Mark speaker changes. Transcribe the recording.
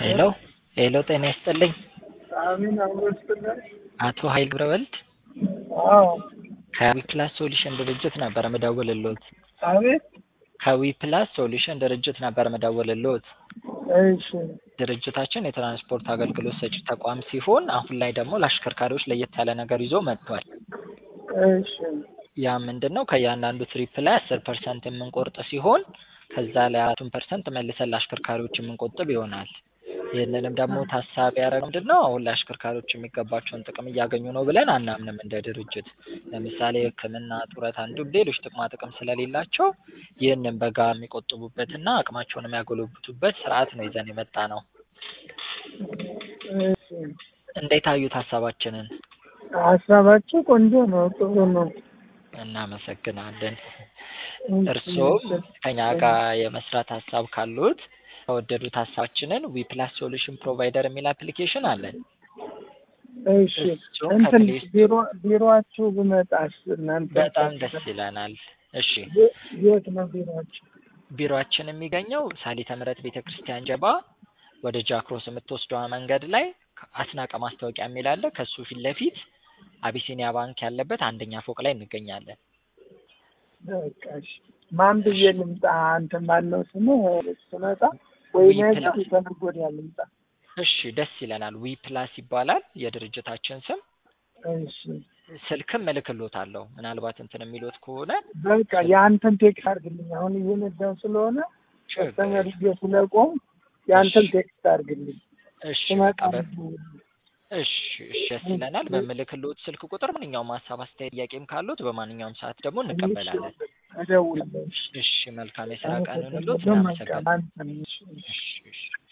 Speaker 1: ሄሎ ሄሎ ጤና ይስጥልኝ
Speaker 2: አሚን አብሮ ይስጥልን።
Speaker 1: አቶ ኃይል ገብረወልድ
Speaker 2: አዎ
Speaker 1: ከዊ ፕላስ ሶሉሽን ድርጅት ነበር ምደውልልዎት።
Speaker 2: አቤት
Speaker 1: ከዊ ፕላስ ሶሉሽን ድርጅት ነበር ምደውልልዎት።
Speaker 2: እሺ
Speaker 1: ድርጅታችን የትራንስፖርት አገልግሎት ሰጪ ተቋም ሲሆን አሁን ላይ ደግሞ ለአሽከርካሪዎች ለየት ያለ ነገር ይዞ መጥቷል።
Speaker 2: እሺ
Speaker 1: ያ ምንድን ነው? ከእያንዳንዱ ትሪፕ ላይ አስር ፐርሰንት የምንቆርጥ ሲሆን ከዛ ላይ አራቱን ፐርሰንት መልሰን ለአሽከርካሪዎች የምንቆጥብ ይሆናል። ይህንንም ደግሞ ታሳቢ ያደረገው ምንድን ነው? አሁን ለአሽከርካሪዎች የሚገባቸውን ጥቅም እያገኙ ነው ብለን አናምንም እንደ ድርጅት። ለምሳሌ ሕክምና፣ ጡረታ እንዲሁም ሌሎች ጥቅማ ጥቅም ስለሌላቸው ይህንን በጋራ የሚቆጥቡበትና አቅማቸውን የሚያጎለብቱበት ስርዓት ነው ይዘን የመጣ ነው።
Speaker 2: እሺ
Speaker 1: እንዴት አዩት ሀሳባችንን?
Speaker 2: ሀሳባችሁ ቆንጆ ነው፣ ጥሩ ነው።
Speaker 1: እናመሰግናለን።
Speaker 2: እሺ፣
Speaker 1: እርስዎም ከኛ ጋር የመስራት ሀሳብ ካሉት ከወደዱት ሀሳባችንን ዊ ፕላስ ሶሉሽን ፕሮቫይደር የሚል አፕሊኬሽን አለን።
Speaker 2: እሺ
Speaker 1: እሱም
Speaker 2: እንትን
Speaker 1: ከፕሌይ
Speaker 2: ቢሮ ቢሮአችሁ ብመጣስ እናንተ
Speaker 1: በጣም ደስ ይለናል። እሺ
Speaker 2: የ- የት ነው ቢሮአችሁ?
Speaker 1: ቢሮአችን የሚገኘው ሳሊተ ምሕረት ቤተ ክርስቲያን ጀባ ወደ ጃክሮስ የምትወስደዋ መንገድ ላይ አስናቀ ማስታወቂያ የሚል አለ። ከሱ ፊት ለፊት አቢሲኒያ ባንክ ያለበት አንደኛ ፎቅ ላይ እንገኛለን።
Speaker 2: በቃ እሺ። ማን ብዬ ልምጣ? አንተ ማነው ስምህ? ስመጣ ወይ
Speaker 1: ዊ
Speaker 2: ነገ
Speaker 1: ፕላስ።
Speaker 2: ወይ ከነገ ወዲያ ልምጣ?
Speaker 1: እሺ ደስ ይለናል። ዊ ፕላስ ይባላል የድርጅታችን ስም።
Speaker 2: እሺ
Speaker 1: ስልክም እልክልዎታለሁ ምናልባት እንትን የሚሉት ከሆነ
Speaker 2: በቃ የአንተን ቴክስት አድርግልኝ። አሁን እየነዳሁ ስለሆነ ከስተመር ይዤ ስለቆም የአንተን ቴክስት አድርግልኝ።
Speaker 1: እሺ
Speaker 2: ስመጣ
Speaker 1: በቃ በ- እሺ እሺ ደስ ይለናል። በምልክልዎት ስልክ ቁጥር ማንኛውም ሀሳብ፣ አስተያየት፣ ጥያቄም ካሉት በማንኛውም ሰዓት ደግሞ እንቀበላለን።
Speaker 2: እደውላለሁ። እሺ።
Speaker 1: እሽ መልካም የስራ ቀን ይሁንልዎት።
Speaker 2: አመሰግናለሁ።
Speaker 1: እናመሰግናለን።
Speaker 2: አንተም እሺ፣ እሺ።
Speaker 1: እሺ እሺ